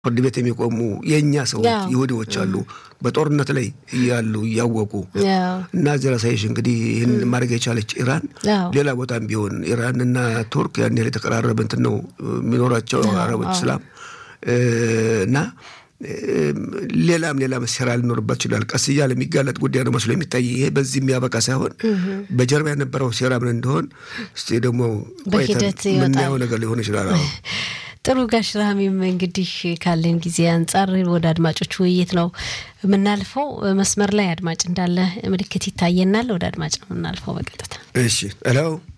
ፍርድ ቤት የሚቆሙ የእኛ ሰዎች ያው። ይሁዲዎች አሉ በጦርነት ላይ እያሉ እያወቁ ያው እና እዚህ ራሳይሽ እንግዲህ ይህን ማድረግ የቻለች ኢራን ያው ሌላ ቦታም ቢሆን ኢራን እና ቱርክ ያን ያህል የተቀራረበ እንትን ነው የሚኖራቸው አረቦች እስላም እ፣ እና እ፣ ሌላም ሌላም ሴራ ሊኖርበት ይችላል። ቀስ እያለ የሚጋለጥ ጉዳይ ነው መስሎ የሚታይ ይሄ በዚህ የሚያበቃ ሳይሆን በጀርባ የነበረው ሴራ ምን እንደሆን እስቲ ደግሞ ቆይተን በሂደት ይወጣል። የምናየው ነገር ሊሆን ይችላል። አዎ። ጥሩ ጋሽ ራሚም እንግዲህ ካለን ጊዜ አንጻር ወደ አድማጮች ውይይት ነው የምናልፈው። መስመር ላይ አድማጭ እንዳለ ምልክት ይታየናል። ወደ አድማጭ ነው የምናልፈው በቀጥታ። እሺ ሄሎ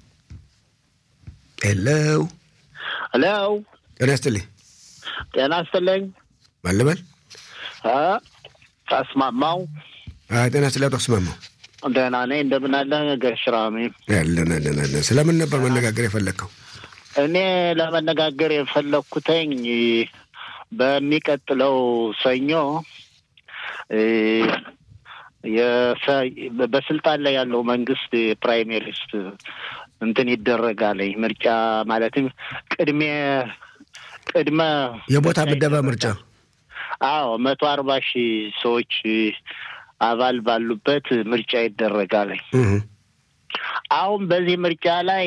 ሄሎ፣ ሄሎ ጤና ይስጥልኝ። ጤና ይስጥልኝ። ማን ልበል? እ ተስማማው አይ፣ ጤና ይስጥልኝ አቶ አስማማው። ደህና ነኝ። እንደምን አለ ጋሽ ራሚ? ያለን አለን አለን። ስለምን ነበር መነጋገር የፈለግከው? እኔ ለመነጋገር የፈለግኩተኝ በሚቀጥለው ሰኞ እ፣ የሰ- በስልጣን ላይ ያለው መንግስት የፕራይሜሪስት እንትን ይደረጋል ምርጫ ማለትም ቅድሜ ቅድመ የቦታ ምደባ ምርጫ አዎ መቶ አርባ ሺህ ሰዎች አባል ባሉበት ምርጫ ይደረጋል። እህ፣ አሁን በዚህ ምርጫ ላይ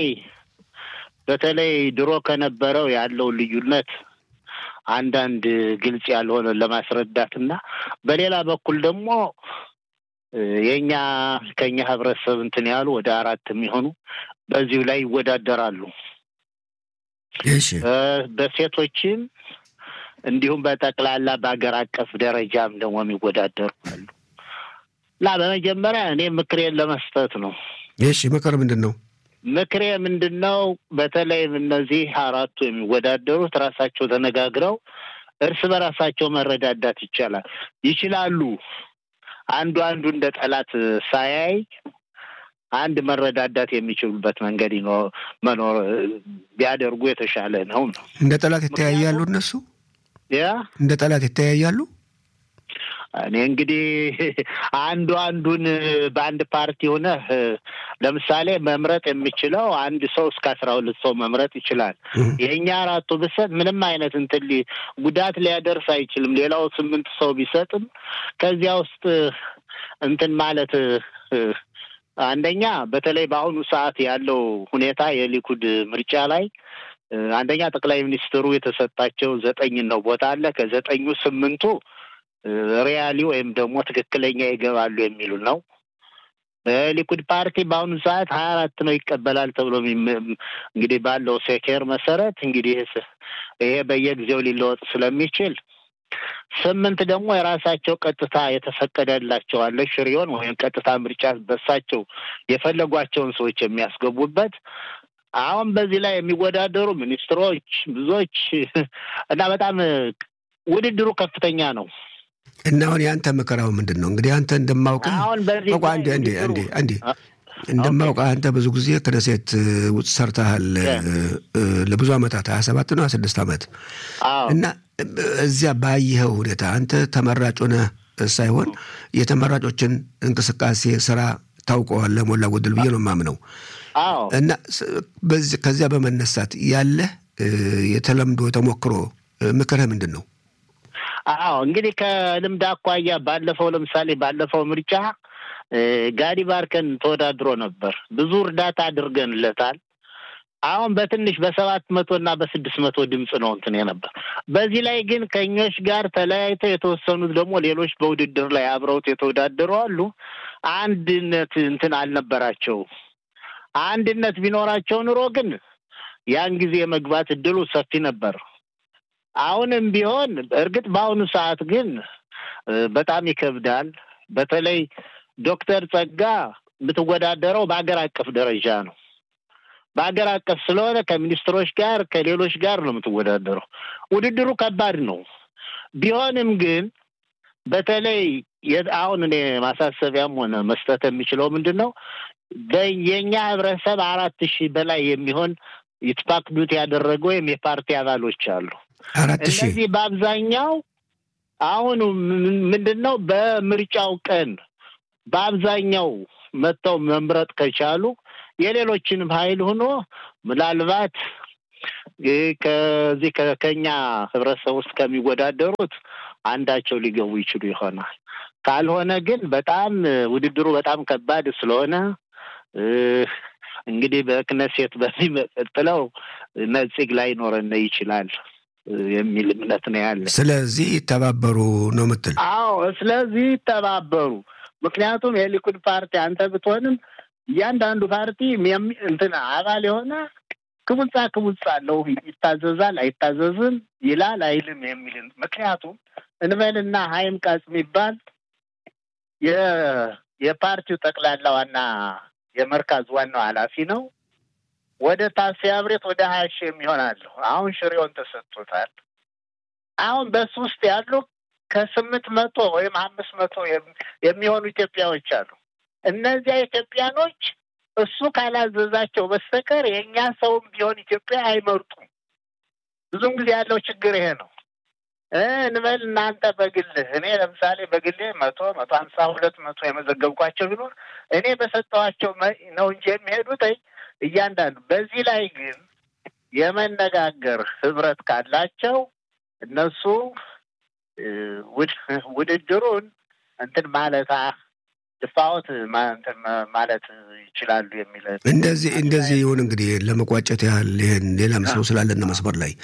በተለይ ድሮ ከነበረው ያለው ልዩነት አንዳንድ ግልጽ ያልሆነ ለማስረዳት እና በሌላ በኩል ደግሞ እ፣ የእኛ ከኛ ህብረተሰብ እንትን ያሉ ወደ አራት የሚሆኑ በዚሁ ላይ ይወዳደራሉ። እሺ እ፣ በሴቶችም እንዲሁም በጠቅላላ በሀገር አቀፍ ደረጃም ደግሞ የሚወዳደሩ አሉ እና በመጀመሪያ እኔ ምክሬን ለመስጠት ነው። እሺ፣ ምክር ምንድን ነው? ምክሬ ምንድን ነው? በተለይ እነዚህ አራቱ የሚወዳደሩት ራሳቸው ተነጋግረው እርስ በራሳቸው መረዳዳት ይቻላል ይችላሉ። አንዱ አንዱ እንደ ጠላት ሳያይ አንድ መረዳዳት የሚችሉበት መንገድ ይኖ- መኖር ቢያደርጉ የተሻለ ነው ነው እንደ ጠላት ይተያያሉ እነሱ ያ እንደ ጠላት ይተያያሉ። እኔ እንግዲህ አንዱ አንዱን በአንድ ፓርቲ ሆነ ለምሳሌ መምረጥ የሚችለው አንድ ሰው እስከ አስራ ሁለት ሰው መምረጥ ይችላል። እህ፣ የእኛ አራቱ ብሰጥ ምንም አይነት እንትን ሊ- ጉዳት ሊያደርስ አይችልም። ሌላው ስምንት ሰው ቢሰጥም ከዚያ ውስጥ እንትን ማለት እ፣ አንደኛ በተለይ በአሁኑ ሰዓት ያለው ሁኔታ የሊኩድ ምርጫ ላይ እ፣ አንደኛ ጠቅላይ ሚኒስትሩ የተሰጣቸው ዘጠኝ ነው ቦታ አለ። ከዘጠኙ ስምንቱ እ፣ ሪያሊ ወይም ደግሞ ትክክለኛ ይገባሉ የሚሉ ነው። ሊኩድ ፓርቲ በአሁኑ ሰዓት ሀያ አራት ነው ይቀበላል ተብሎ የሚም- እንግዲህ ባለው ሴኬር መሰረት እንግዲህ ይሄ በየጊዜው ሊለወጥ ስለሚችል ስምንት ደግሞ የራሳቸው ቀጥታ የተፈቀደላቸው አለ ሽሪዮን ወይም ቀጥታ ምርጫ በሳቸው የፈለጓቸውን ሰዎች የሚያስገቡበት አሁን በዚህ ላይ የሚወዳደሩ ሚኒስትሮች ብዙዎች እና በጣም ውድድሩ ከፍተኛ ነው። እና አሁን የአንተ ምክራው ምንድን ነው? እንግዲህ አንተ እንደማውቅህ አሁን በዚህ ቆይ አንዴ አንዴ ውድድሩ- አንዴ አንዴ እንደማውቅህ አንተ ብዙ ጊዜ ክነሴት ውስጥ ሰርተሃል እ፣ ለብዙ ዓመታት ሀያ ሰባት ነው ሀያ ስድስት ዓመት አዎ እና እዚያ ባየኸው ሁኔታ አንተ ተመራጭ ሆነህ ሳይሆን የተመራጮችን እንቅስቃሴ ስራ ታውቀዋለህ ሞላ ጎደል ብዬ ነው የማምነው። አዎ እና ስ- በዚህ- ከዚያ በመነሳት ያለህ እ፣ የተለምዶ ተሞክሮ እ፣ ምክርህ ምንድን ነው? አዎ እንግዲህ ከልምድ አኳያ ባለፈው ለምሳሌ ባለፈው ምርጫ እ፣ ጋዲ ባርከን ተወዳድሮ ነበር። ብዙ እርዳታ አድርገንለታል። አሁን በትንሽ በሰባት መቶ እና በስድስት መቶ ድምፅ ነው እንትን ነበር። በዚህ ላይ ግን ከኞች ጋር ተለያይተው የተወሰኑት ደግሞ ሌሎች በውድድር ላይ አብረውት የተወዳደሩ አሉ። አንድነት እንትን አልነበራቸው። አንድነት ቢኖራቸው ኑሮ ግን ያን ጊዜ የመግባት እድሉ ሰፊ ነበር። አሁንም ቢሆን እርግጥ በአሁኑ ሰዓት ግን እ፣ በጣም ይከብዳል። በተለይ ዶክተር ጸጋ የምትወዳደረው በአገር አቀፍ ደረጃ ነው። በአገር አቀፍ ስለሆነ ከሚኒስትሮች ጋር ከሌሎች ጋር ነው የምትወዳደረው። ውድድሩ ከባድ ነው። ቢሆንም ግን በተለይ የ- አሁን እኔ ማሳሰቢያም ሆነ መስጠት የሚችለው ምንድን ነው የእኛ ህብረተሰብ አራት ሺህ በላይ የሚሆን ይትፓክዱት ያደረገ ወይም የፓርቲ አባሎች አሉ። አራት ሺህ እነዚህ በአብዛኛው አሁን ምን- ምንድን ነው በምርጫው ቀን በአብዛኛው መጥተው መምረጥ ከቻሉ የሌሎችንም ኃይል ሆኖ ምናልባት ከዚህ ከኛ ህብረተሰብ ውስጥ ከሚወዳደሩት አንዳቸው ሊገቡ ይችሉ ይሆናል። ካልሆነ ግን በጣም ውድድሩ በጣም ከባድ ስለሆነ እንግዲህ በክነሴት በሚቀጥለው ነጽግ ላይ ኖረን ይችላል የሚል እምነት ነው ያለ። ስለዚህ ይተባበሩ ነው ምትል? አዎ፣ ስለዚህ ይተባበሩ። ምክንያቱም የሊኩድ ፓርቲ አንተ ብትሆንም እያንዳንዱ ፓርቲ እንትን አባል የሆነ ክቡጻ ክቡጻ አለው። ይታዘዛል፣ አይታዘዝም፣ ይላል፣ አይልም የሚል ምክንያቱም እንበልና ሀይም ቃጽ የሚባል የፓርቲው ጠቅላላ ዋና የመርካዝ ዋናው ኃላፊ ነው። ወደ ታሲያ ብሬት ወደ ሀያ ሺህ የሚሆናለሁ አሁን ሽሬውን ተሰጥቶታል። አሁን በሱ ውስጥ ያሉ ከስምንት መቶ ወይም አምስት መቶ የሚሆኑ ኢትዮጵያዎች አሉ። እነዚያ ኢትዮጵያኖች እሱ ካላዘዛቸው በስተቀር የእኛ ሰውም ቢሆን ኢትዮጵያ አይመርጡም። ብዙም ጊዜ ያለው ችግር ይሄ ነው። እንበል እናንተ በግልህ እኔ ለምሳሌ በግሌ መቶ መቶ ሀምሳ ሁለት መቶ የመዘገብኳቸው ቢኖር እኔ በሰጠኋቸው ነው እንጂ የሚሄዱት እያንዳንዱ። በዚህ ላይ ግን የመነጋገር ህብረት ካላቸው እነሱ ውድድሩን እንትን ማለት ድፋወት እንትን ማለት ይችላሉ የሚል እንደዚህ እንደዚህ ይሁን። እንግዲህ ለመቋጨት ያህል ይህን ሌላም ሰው ስላለና መስመር ላይ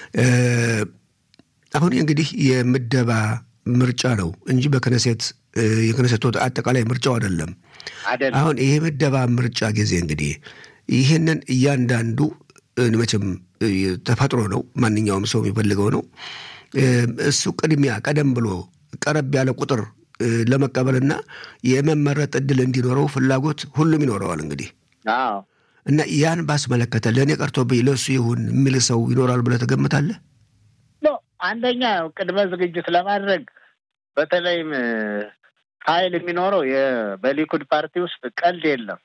አሁን እንግዲህ የምደባ ምርጫ ነው እንጂ በክነሴት የክነሴት አጠቃላይ ምርጫው አይደለም። አሁን ይሄ ምደባ ምርጫ ጊዜ እንግዲህ ይህንን እያንዳንዱ መቼም ተፈጥሮ ነው፣ ማንኛውም ሰው የሚፈልገው ነው። እሱ ቅድሚያ ቀደም ብሎ ቀረብ ያለ ቁጥር ለመቀበልና የመመረጥ እድል እንዲኖረው ፍላጎት ሁሉም ይኖረዋል። እንግዲህ እና ያን ባስመለከተ ለእኔ ቀርቶብኝ ለእሱ ይሁን የሚል ሰው ይኖራል ብለህ ትገምታለህ? አንደኛ ቅድመ ዝግጅት ለማድረግ በተለይም ኃይል የሚኖረው በሊኩድ ፓርቲ ውስጥ ቀልድ የለም።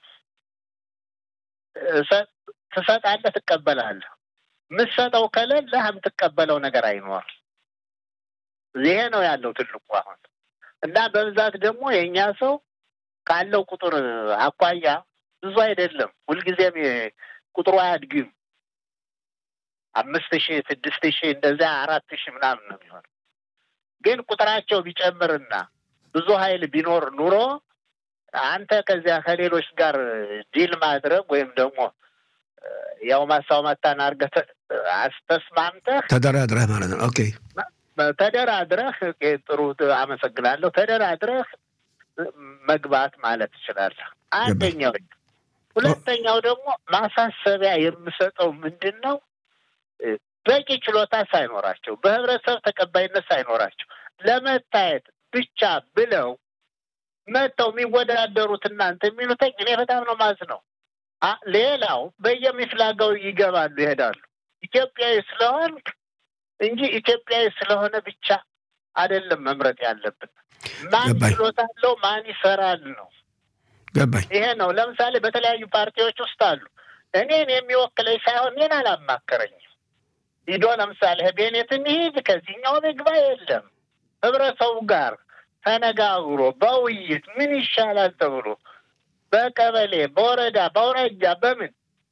ትሰጣለህ፣ ትቀበላለህ። የምትሰጠው ከሌለህ የምትቀበለው ነገር አይኖር። ይሄ ነው ያለው ትልቁ አሁን እና በብዛት ደግሞ የእኛ ሰው ካለው ቁጥር አኳያ ብዙ አይደለም። ሁልጊዜም ቁጥሩ አያድግም። አምስት ሺህ ስድስት ሺህ እንደዚያ አራት ሺህ ምናምን ነው የሚሆነው። ግን ቁጥራቸው ቢጨምርና ብዙ ኃይል ቢኖር ኑሮ አንተ ከዚያ ከሌሎች ጋር ዲል ማድረግ ወይም ደግሞ ያው ማሳው መታን አድርገህ አስተስማምተህ ተደራድረህ ማለት ነው። ኦኬ ተደራድረህ ጥሩ አመሰግናለሁ። ተደራድረህ መግባት ማለት ትችላለህ። አንደኛው። ሁለተኛው ደግሞ ማሳሰቢያ የምሰጠው ምንድን ነው በቂ ችሎታ ሳይኖራቸው በህብረተሰብ ተቀባይነት ሳይኖራቸው ለመታየት ብቻ ብለው መጥተው የሚወዳደሩት እናንተ የሚሉትኝ እኔ በጣም ነው ማዝ ነው። ሌላው በየሚፍላጋው ይገባሉ ይሄዳሉ። ኢትዮጵያዊ ስለሆን እንጂ ኢትዮጵያዊ ስለሆነ ብቻ አይደለም መምረጥ ያለብን። ማን ችሎታ አለው፣ ማን ይሰራል ነው። ገባኝ። ይሄ ነው። ለምሳሌ በተለያዩ ፓርቲዎች ውስጥ አሉ። እኔን የሚወክለኝ ሳይሆን እኔን አላማከረኝም ሂዶ ለምሳሌ ቤኔት እንሂድ ከዚህኛው ምግባ የለም ህብረተሰቡ ጋር ተነጋግሮ በውይይት ምን ይሻላል ተብሎ በቀበሌ በወረዳ በአውራጃ በምን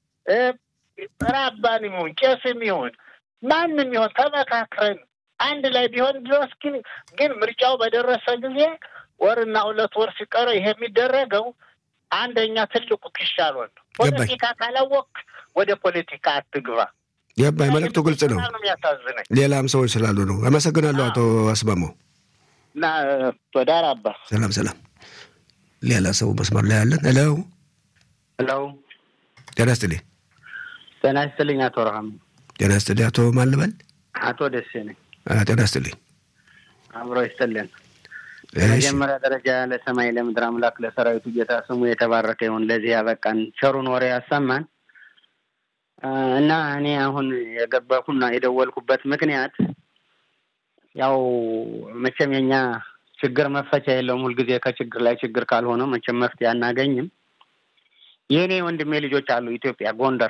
ራባን ይሁን ቄስም ይሁን ማንም ይሁን ተመካክረን አንድ ላይ ቢሆን ድረስ ግን ግን ምርጫው በደረሰ ጊዜ ወርና ሁለት ወር ሲቀረው ይሄ የሚደረገው አንደኛ ትልቁ ክሻሎን ነው። ፖለቲካ ካላወቅ ወደ ፖለቲካ አትግባ። ገባኝ። መልዕክቱ ግልጽ ነው። ሌላም ሰዎች ስላሉ ነው። አመሰግናለሁ አቶ አስማማው እና ቶዳር አባ ሰላም ሰላም። ሌላ ሰው መስመር ላይ ያለን። ሄሎ ሄሎ፣ ጤና ይስጥልኝ። ጤና ይስጥልኝ አቶ ረሃም። ጤና ይስጥልኝ አቶ ማን ልበል? አቶ ደሴ ነኝ። ጤና ይስጥልኝ። አብሮ ይስጥልን። በመጀመሪያ ደረጃ ለሰማይ ለምድር አምላክ ለሰራዊቱ ጌታ ስሙ የተባረከ ይሁን። ለዚህ ያበቃን ቸሩን ወሬ ያሰማን እና እኔ አሁን የገባኩና የደወልኩበት ምክንያት ያው መቼም የኛ ችግር መፈቻ የለውም። ሁልጊዜ ከችግር ላይ ችግር ካልሆነ መቼም መፍትሄ አናገኝም። የእኔ ወንድሜ ልጆች አሉ ኢትዮጵያ ጎንደር።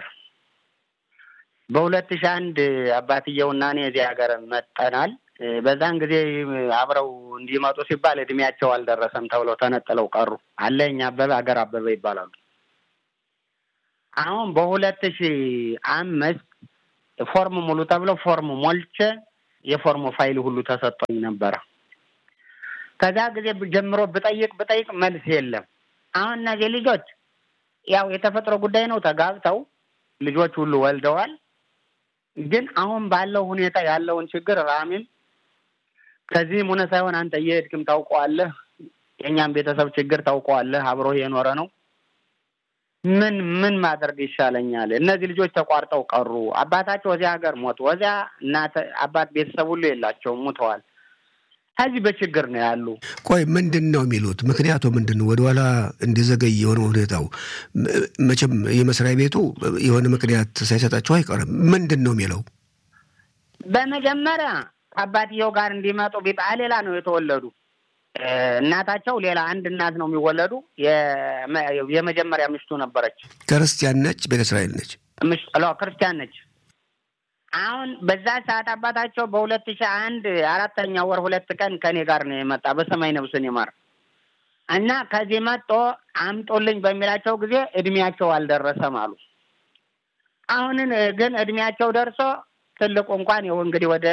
በሁለት ሺህ አንድ አባትየውና እኔ እዚህ ሀገር መጠናል። በዛን ጊዜ አብረው እንዲመጡ ሲባል እድሜያቸው አልደረሰም ተብለው ተነጥለው ቀሩ። አለኝ አበበ አገር አበበ ይባላሉ። አሁን በሁለት ሺህ አምስት ፎርም ሙሉ ተብሎ ፎርም ሞልቼ የፎርሙ ፋይል ሁሉ ተሰጥቶኝ ነበረ። ከዛ ጊዜ ጀምሮ ብጠይቅ ብጠይቅ መልስ የለም። አሁን እነዚህ ልጆች ያው የተፈጥሮ ጉዳይ ነው። ተጋብተው ልጆች ሁሉ ወልደዋል። ግን አሁን ባለው ሁኔታ ያለውን ችግር ራሚም ከዚህም ሆነ ሳይሆን አንተ እየሄድክም ታውቀዋለህ። የእኛም ቤተሰብ ችግር ታውቀዋለህ። አብሮ የኖረ ነው። ምን ምን ማድረግ ይሻለኛል? እነዚህ ልጆች ተቋርጠው ቀሩ። አባታቸው ወዚያ ሀገር ሞቱ። ወዚያ እናት አባት ቤተሰብ ሁሉ የላቸውም፣ ሙተዋል። ከዚህ በችግር ነው ያሉ። ቆይ ምንድን ነው የሚሉት? ምክንያቱ ምንድን ነው ወደኋላ እንዲዘገይ የሆነ ሁኔታው? መቼም የመስሪያ ቤቱ የሆነ ምክንያት ሳይሰጣቸው አይቀርም። ምንድን ነው የሚለው? በመጀመሪያ ከአባትየው ጋር እንዲመጡ ቢባል ሌላ ነው የተወለዱ እናታቸው ሌላ አንድ እናት ነው የሚወለዱ። የመጀመሪያ ምሽቱ ነበረች። ክርስቲያን ነች፣ ቤተ እስራኤል ነች፣ ክርስቲያን ነች። አሁን በዛ ሰዓት አባታቸው በሁለት ሺህ አንድ አራተኛ ወር ሁለት ቀን ከኔ ጋር ነው የመጣ በሰማይ ነብስን ይማር እና ከዚህ መጦ አምጦልኝ በሚላቸው ጊዜ እድሜያቸው አልደረሰም አሉ። አሁንን ግን እድሜያቸው ደርሶ ትልቁ እንኳን ይኸው እንግዲህ ወደ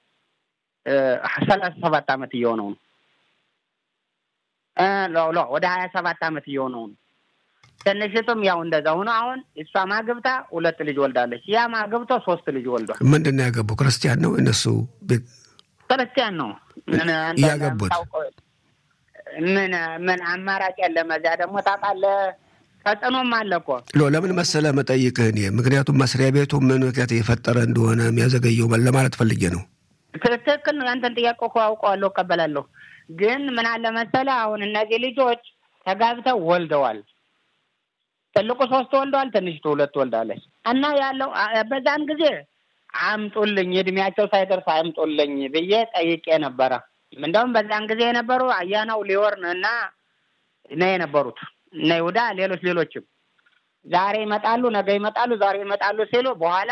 ሰላሳ ሰባት ዓመት እየሆነው ነው ሎ ወደ ሀያ ሰባት ዓመት እየሆነው ነው። ትንሽቱም ያው እንደዛ ሆኖ አሁን እሷ ማግብታ ሁለት ልጅ ወልዳለች። ያ ማግብቶ ሶስት ልጅ ወልዷል። ምንድን ነው ያገቡ? ክርስቲያን ነው እነሱ ክርስቲያን ነው ያገቡት። ምን ምን አማራጭ የለም። እዚያ ደግሞ ታውቃለህ ተጽዕኖም አለ እኮ ሎ ለምን መሰለህ መጠይቅህ እኔ ምክንያቱም መስሪያ ቤቱ ምን ምክንያት የፈጠረ እንደሆነ የሚያዘገየው ለማለት ፈልጌ ነው። ትክክል ነው። ያንተን ጥያቄ እኮ አውቀዋለሁ፣ እቀበላለሁ። ግን ምን አለ መሰለህ አሁን እነዚህ ልጆች ተጋብተው ወልደዋል። ትልቁ ሶስት ወልደዋል፣ ትንሽቱ ሁለት ወልዳለች። እና ያለው በዛን ጊዜ አምጡልኝ እድሜያቸው ሳይደርስ አምጡልኝ ብዬ ጠይቄ ነበረ። እንደውም በዛን ጊዜ የነበሩ አያናው ሊወርን እና ነው የነበሩት እነ ይሁዳ ሌሎች ሌሎችም ዛሬ ይመጣሉ፣ ነገ ይመጣሉ፣ ዛሬ ይመጣሉ ሲሉ በኋላ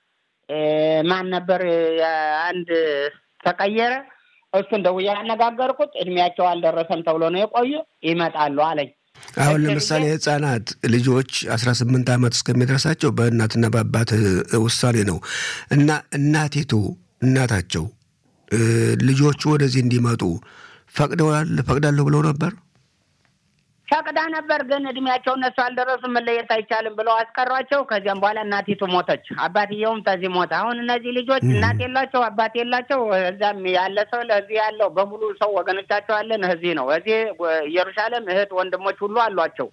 ማን ነበር አንድ ተቀየረ። እሱን ደውዬ ያነጋገርኩት እድሜያቸው አልደረሰም ተብሎ ነው የቆዩ ይመጣሉ አለኝ። አሁን ለምሳሌ ህጻናት ልጆች አስራ ስምንት ዓመት እስከሚደርሳቸው በእናትና በአባት ውሳኔ ነው እና እናቲቱ እናታቸው ልጆቹ ወደዚህ እንዲመጡ ፈቅደዋል ፈቅዳለሁ ብለው ነበር ፈቅዳ ነበር። ግን እድሜያቸው እነሱ አልደረሱም መለየት አይቻልም ብለው አስቀሯቸው። ከዚያም በኋላ እናቲቱ ሞተች፣ አባትየውም ተዚህ ሞተ። አሁን እነዚህ ልጆች እናት የላቸው አባት የላቸው። እዛም ያለ ሰው ለዚህ ያለው በሙሉ ሰው ወገኖቻቸው አለን እዚህ ነው። እዚህ ኢየሩሳሌም እህት ወንድሞች ሁሉ አሏቸው።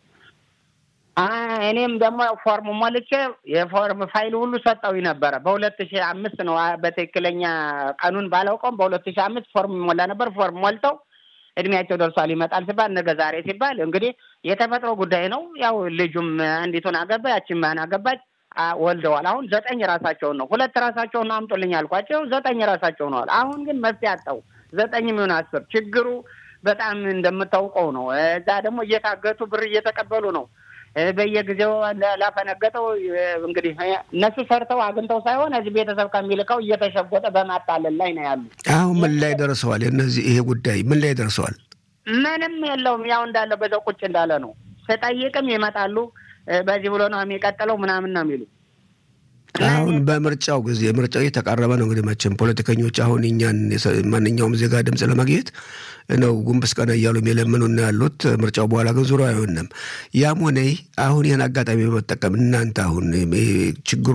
እኔም ደግሞ ፎርም ሞልቼ የፎርም ፋይል ሁሉ ሰጠው ነበረ። በሁለት ሺህ አምስት ነው በትክክለኛ ቀኑን ባላውቀውም በሁለት ሺህ አምስት ፎርም ሞላ ነበር። ፎርም ሞልተው እድሜያቸው ደርሷል ይመጣል ሲባል ነገ ዛሬ ሲባል እንግዲህ የተፈጥሮ ጉዳይ ነው። ያው ልጁም አንዲቱን አገባ፣ ያችን ማን አገባች፣ ወልደዋል። አሁን ዘጠኝ ራሳቸውን ነው ሁለት ራሳቸውን ነው አምጦልኝ አልኳቸው። ዘጠኝ ራሳቸው ነዋል። አሁን ግን መፍትሄ አጣው። ዘጠኝ የሚሆን አስር ችግሩ በጣም እንደምታውቀው ነው። እዛ ደግሞ እየታገቱ ብር እየተቀበሉ ነው በየጊዜው ላፈነገጠው እንግዲህ እነሱ ሰርተው አግኝተው ሳይሆን እዚህ ቤተሰብ ከሚልከው እየተሸጎጠ በማታለል ላይ ነው ያሉ። አሁን ምን ላይ ደርሰዋል? እነዚህ ይሄ ጉዳይ ምን ላይ ደርሰዋል? ምንም የለውም። ያው እንዳለ በዛው ቁጭ እንዳለ ነው። ስጠይቅም ይመጣሉ በዚህ ብሎ ነው የሚቀጥለው ምናምን ነው የሚሉ አሁን በምርጫው ጊዜ ምርጫው እየተቃረበ ነው። እንግዲህ መቼም ፖለቲከኞች አሁን እኛን ማንኛውም ዜጋ ድምፅ ለማግኘት ነው ጉንብስ ቀና እያሉ የለምኑና ያሉት። ምርጫው በኋላ ግን ዙሮ አይሆንም። ያም ሆነ አሁን ይህን አጋጣሚ በመጠቀም እናንተ አሁን ችግሩ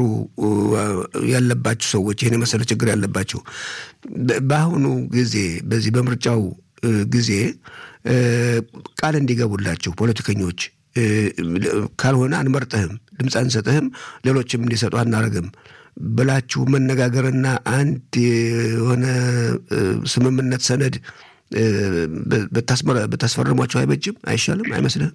ያለባችሁ ሰዎች ይህን የመሰለ ችግር ያለባችሁ በአሁኑ ጊዜ በዚህ በምርጫው ጊዜ ቃል እንዲገቡላችሁ ፖለቲከኞች ካልሆነ አንመርጥህም፣ ድምፅ አንሰጥህም፣ ሌሎችም እንዲሰጡ አናደርግም ብላችሁ መነጋገርና አንድ የሆነ ስምምነት ሰነድ ብታስፈርሟቸው አይበጅም? አይሻልም? አይመስልህም?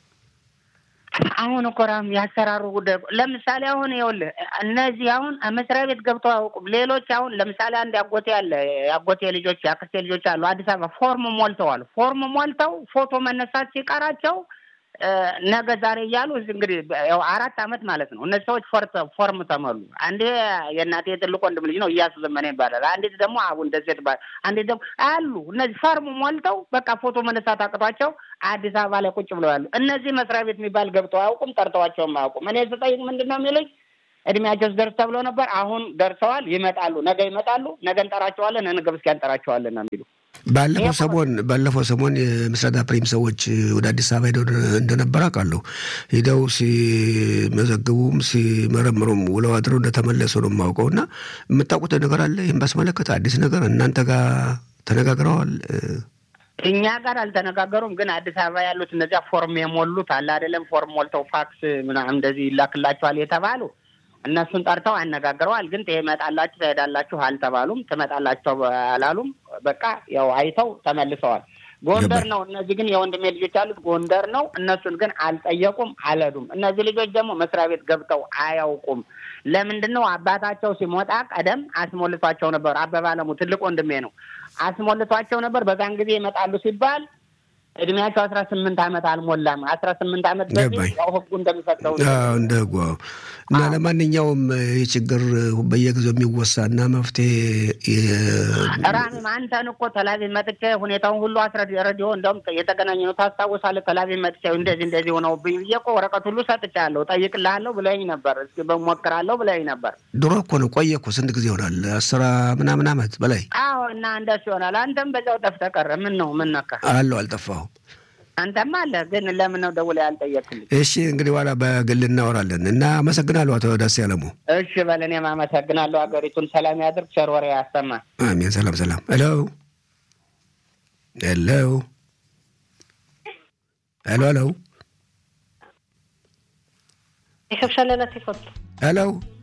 አሁን እኮ ራም ያሰራሩ ጉዳይ ለምሳሌ አሁን ይኸውልህ እነዚህ አሁን መስሪያ ቤት ገብተው አያውቁም። ሌሎች አሁን ለምሳሌ አንድ ያጎቴ አለ ያጎቴ ልጆች ያክስቴ ልጆች አሉ አዲስ አበባ ፎርም ሞልተዋል። ፎርም ሞልተው ፎቶ መነሳት ሲቀራቸው ነገ ዛሬ እያሉ እንግዲህ ያው አራት አመት ማለት ነው። እነዚህ ሰዎች ፎርም ተመሉ። አንዴ የእናቴ የትልቅ ወንድም ልጅ ነው እያሱ ዘመነ ይባላል። አንዴት ደግሞ አቡ እንደዚህ ይባላል። አንዴት ደግሞ አሉ እነዚህ ፎርም ሞልተው በቃ ፎቶ መነሳት አቅቷቸው አዲስ አበባ ላይ ቁጭ ብለው ያሉ እነዚህ መስሪያ ቤት የሚባል ገብተው አያውቁም፣ ጠርተዋቸውም አያውቁም። እኔ ስጠይቅ ምንድን ነው የሚሉኝ እድሜያቸው ደርስ ተብሎ ነበር። አሁን ደርሰዋል፣ ይመጣሉ፣ ነገ ይመጣሉ፣ ነገ እንጠራቸዋለን፣ ነገ በስቲያ እንጠራቸዋለን ነው የሚሉ ባለፈው ሰሞን ባለፈው ሰሞን የምስረታ ፕሪም ሰዎች ወደ አዲስ አበባ ሄደው እንደነበር አውቃለሁ። ሄደው ሲመዘግቡም ሲመረምሩም ውለው አድረው እንደተመለሱ ነው የማውቀው። እና የምታውቁት ነገር አለ ይህም ባስመለከተ አዲስ ነገር እናንተ ጋር ተነጋግረዋል? እኛ ጋር አልተነጋገሩም። ግን አዲስ አበባ ያሉት እነዚያ ፎርም የሞሉት አለ አይደለም፣ ፎርም ሞልተው ፋክስ ምናምን እንደዚህ ይላክላቸዋል የተባሉ እነሱን ጠርተው አነጋግረዋል። ግን ትመጣላችሁ ትሄዳላችሁ አልተባሉም። ትመጣላቸው አላሉም። በቃ ያው አይተው ተመልሰዋል። ጎንደር ነው። እነዚህ ግን የወንድሜ ልጆች ያሉት ጎንደር ነው። እነሱን ግን አልጠየቁም፣ አልሄዱም። እነዚህ ልጆች ደግሞ መስሪያ ቤት ገብተው አያውቁም። ለምንድን ነው? አባታቸው ሲሞጣ ቀደም አስሞልቷቸው ነበር። አበባ አለሙ ትልቅ ወንድሜ ነው። አስሞልቷቸው ነበር። በዛን ጊዜ ይመጣሉ ሲባል እድሜያቸው አስራ ስምንት ዓመት አልሞላም። አስራ ስምንት ዓመት በፊት ያው ህጉ እንደሚፈቅደው እንደ ህጉ እና ለማንኛውም ይህ ችግር በየጊዜው የሚወሳ እና መፍትሄ ራሚም አንተን እኮ ተላቪቭ መጥቼ ሁኔታውን ሁሉ አስረድ ረዲዮ እንደውም የተገናኘ ነው ታስታውሳለህ? ተላቪቭ መጥቼ እንደዚህ እንደዚህ ሆነው ብዬ እኮ ወረቀት ሁሉ ሰጥቻለሁ። ጠይቅልሃለሁ ብለኝ ነበር። እስኪ በሞክራለሁ ብለኝ ነበር። ድሮ እኮ ነው ቆየ እኮ ስንት ጊዜ ይሆናል? አስራ ምናምን ዓመት በላይ አዎ። እና እንደሱ ይሆናል። አንተም በዛው ጠፍተህ ቀረ። ምን ነው ምን ነካ? አለሁ አልጠፋሁም። አንተማ አለ ግን ለምን ነው ደውለህ ያልጠየቅልኝ? እሺ እንግዲህ በኋላ በግል እናወራለን እና አመሰግናለሁ አቶ ዳስ ያለሙ። እሺ በል እኔም አመሰግናለሁ። ሀገሪቱን ሰላም ያድርግ፣ ቸር ወሬ ያሰማል። አሜን። ሰላም ሰላም። ሄሎ ሄሎ ሄሎ ሄሎ ይከብሻለና ቴፎት ሄሎ